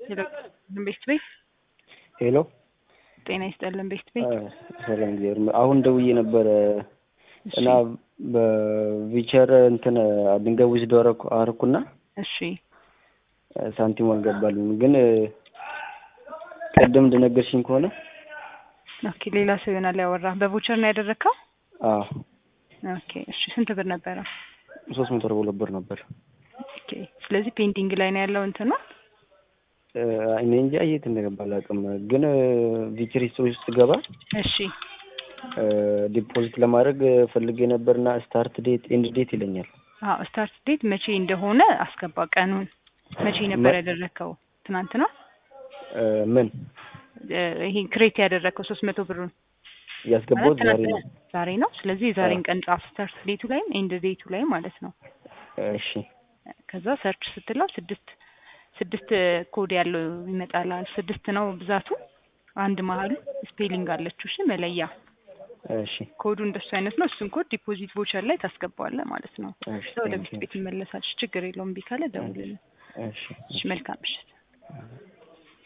ቤት ቤት ሄሎ ጤና ይስጠልን ቤት ቤት ሰላም እግዚአብሔር ይመስገን። አሁን ደውዬ ነበረ እና በቪቸር እንትን ድንጋይ ውስጥ አረኩ አረኩና እሺ ሳንቲም አልገባልም። ግን ቅድም እንደነገርሽኝ ከሆነ ኦኬ ሌላ ሰው ይሆናል ያወራ። በቮቸር ነው ያደረግከው? አዎ ኦኬ እሺ ስንት ብር ነበረ? ሶስት መቶ አርባ ሁለት ብር ነበር። ኦኬ ስለዚህ ፔንዲንግ ላይ ነው ያለው እንትኑ እኔ እንጃ የት እንደገባ አላውቅም። ግን ቪቸር ሂስትሪ ውስጥ ገባ እሺ ዲፖዚት ለማድረግ ፈልጌ ነበርና ስታርት ዴት ኤንድ ዴት ይለኛል። አዎ ስታርት ዴት መቼ እንደሆነ አስገባ ቀኑን። መቼ ነበር ያደረግከው? ትናንት ነው ምን ይሄ ክሬት ያደረግከው ሶስት መቶ ብሩን ያስገባሁት ዛሬ ነው። ዛሬ ነው። ስለዚህ የዛሬን ቀን ጻፍ፣ ስታርት ዴቱ ላይም ኤንድ ዴቱ ላይ ማለት ነው። እሺ ከዛ ሰርች ስትለው ስድስት ስድስት ኮድ ያለው ይመጣላል። ስድስት ነው ብዛቱ። አንድ መሀሉ ስፔሊንግ አለችው። እሺ መለያ እሺ ኮዱ እንደሱ አይነት ነው። እሱን ኮድ ዲፖዚት ቮቸር ላይ ታስገባዋለህ ማለት ነው። እሺ ወደ ቤት ቤት ይመለሳል። ችግር የለውም። እምቢ ካለ ደውልልን። እሺ እሺ መልካም ምሽት።